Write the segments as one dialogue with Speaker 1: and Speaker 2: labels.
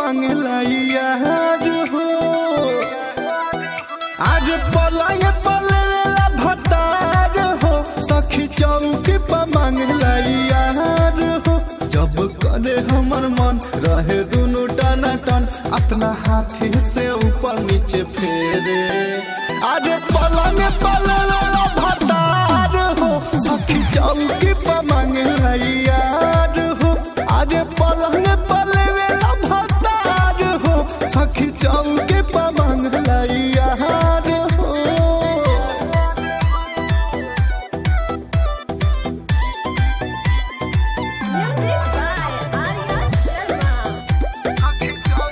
Speaker 1: मांगला यार हो आज पलाए पलेला भतार हो सखी चौकी पर मांगला यार हो जब करे हमर मन रहे दुनु टना टन अपना हाथी से ऊपर नीचे फेरे आज पलंग पलेला भतार हो सखी चौकी पर मांगला यार हो आज पलंग पलेला भतार हो सखी चौकी पर मांगला यार हो
Speaker 2: Music by Arya Sharma.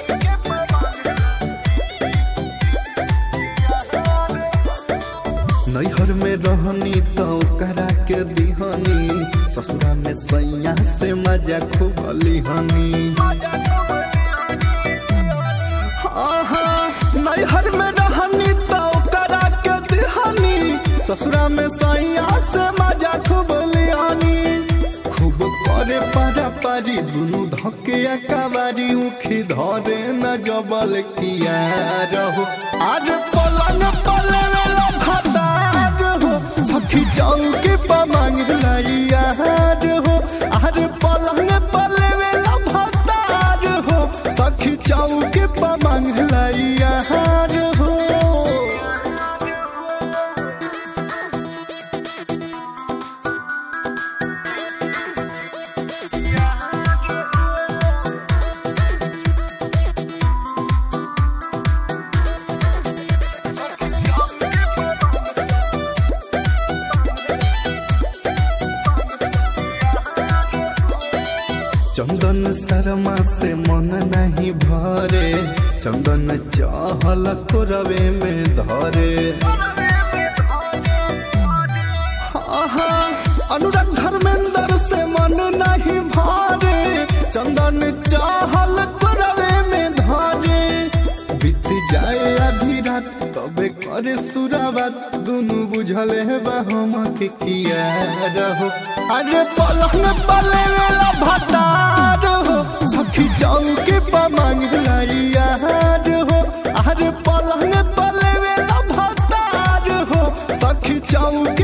Speaker 1: नैहर में रहनी तो करा के दिहनी ससुरा में सैया से मजा खूब लिहनी आहा, नैहर में रहनी तो करा के दिहनी ससुरा में सैया से मजा खूब लिहनी खूब करे पारा पारी दुनु धके कबारी उखी धरे न जबल किया रहो आज पलंग पले वेला भतार हो सखी चौकी पर मांगला यार हो आज पलंग पले वेला भतार हो सखी चौकी पर मांगला यार हो चंदन शर्मा से मन नहीं भरे चंदन चाहल रवे में धरे आहा, अनुराग धर्मेंद्र से मन नहीं भरे चंदन चाहल रवे में धरे बीत जाए आधी रात तबे करे सुराबात दुनु बुझल है हम के किया रहो अरे पलंग पले वेला भतार हो सखी चौकी पर मांगला यार हो अरे पलंग पले वेला भतार हो सखी चौकी